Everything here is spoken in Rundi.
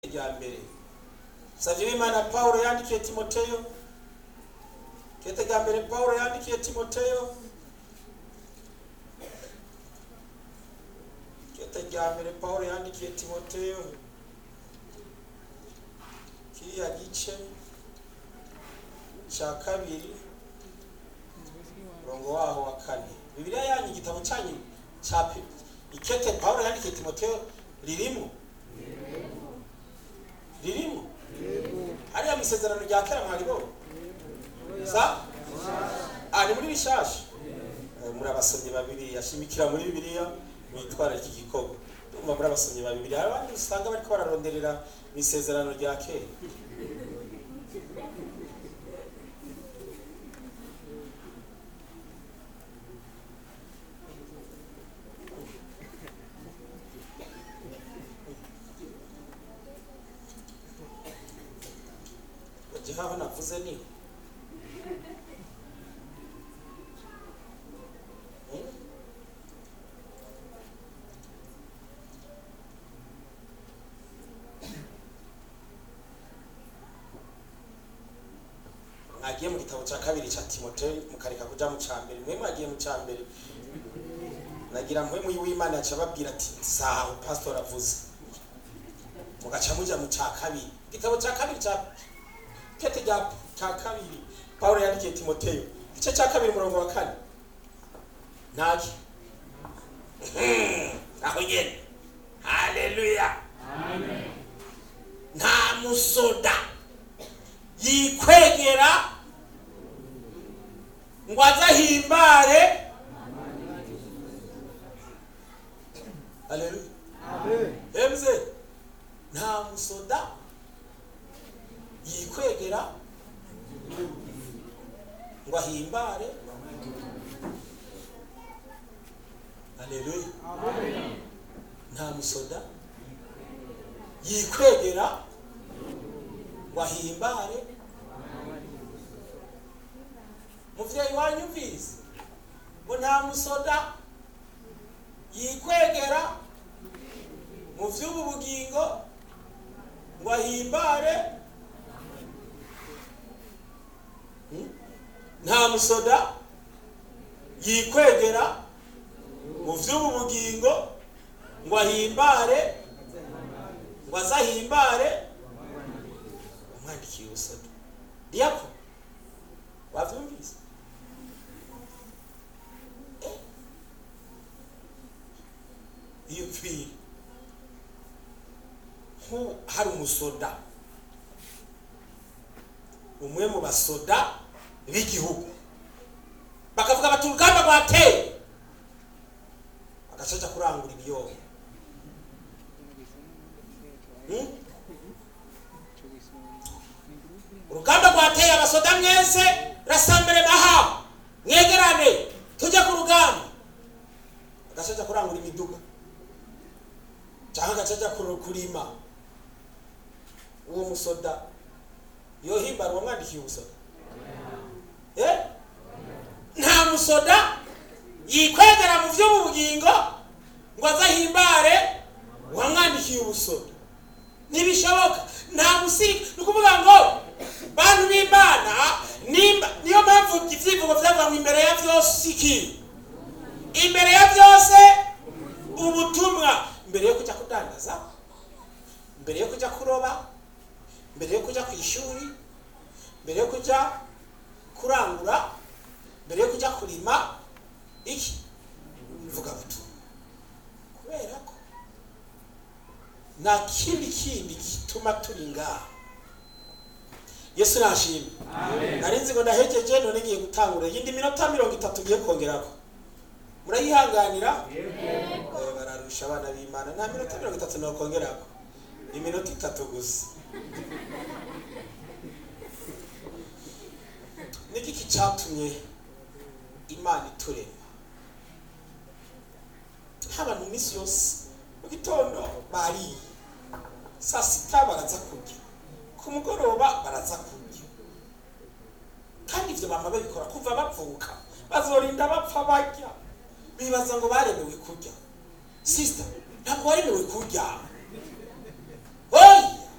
rya mbere savye w'imana pawulo yandikiye timoteyo kete rya mbere pawulo yandikiye timoteyo kete rya mbere pawulo yandikiye timoteyo kiriya gice ca kabiri murongo waho wa kane bibiliya yanyu igitabo cyanyu ca Pi- ikete pawulo yandikiye timoteyo ririmo ririmo hariya mu isezerano rya kera mwaribonye sa ah ni muri bishasha Eh, muri abasomyi babiri yashimikira muri bibiliya mwitwara iki gikorwa ndumva muri abasomyi babiri hari abandi usanga bariko bararonderera mu isezerano rya kera gihaho navuze ni Hmm? mwagiye mu gitabo cya kabiri cya timoteyo mukareka kuja mu cya mbere mwe mwagiye mu cya mbere nagira mwe muyi w'imana yaca ababwira ati sawa pastor avuze mugaca muja mu cya kabiri igitabo cya kabiri cya kete rya cya kabiri pawulo yandikiye timoteyo igice cya kabiri umurongo wa kane ntaki aho nyene haleluya nta musoda yikwegera ngo azahimbare haleluya emze nta musoda yikwegera ngo ahimbare haleluya nta musoda yikwegera ngo ahimbare muvyeyi wanyumvise ngo nta musoda yikwegera mu vy'ubu bugingo ngo ahimbare Hmm? nta musoda yikwegera mu vy'ubu bugingo ngo ahimbare ngo azahimbare umwandikiye ubusoda diyako wavyumvise Eh? iyo pfiri nk'ubu hari umusoda umwe mu basoda b'igihugu bakavuga bati urugamba rwateye agacaja kurangura ibiyoba Hmm? urugamba rwateye abasoda mwese rasambere maha mwegerane tujye ku rugamba agacaja kurangura imiduga cyangwa agacaja kuru- kurima uwo musoda yohimbara uwamwandikiye ubusoda Eh? nta musoda yikwegera mu byo mu bugingo ngo azahimbare uwamwandikiye ubusoda ntibishoboka nta musiri ni ukuvuga ngo bantu b'imana nimba niyo mpamvu ibyivugo byavuga ngo imbere ya byose iki imbere ya byose ubutumwa mbere yo kujya kudandaza mbere yo kujya kuroba mbere yo kujya ku ishuri mbere yo kujya kurangura mbere yo kujya kurima iki mvuga butumwa kubera ko nta kindi kindi gituma turi ngaha yesu nashimye nari nzi ngo ndahejeje none ngiye gutangura iyindi minota mirongo itatu ngiye kongerako murayihanganira Eh, bararusha abana b'imana nta minota mirongo itatu nokongerako iminota itatu gusa n'igiki cyatumye imana iturema haba mu minsi yose mu gitondo bariye saa sita baraza kurya ku mugoroba baraza kurya kandi ibyo bama babikora kuva bavuka bazorinda bapfa barya bibaza ngo baremewe kurya sisita ntabwo waremewe kurya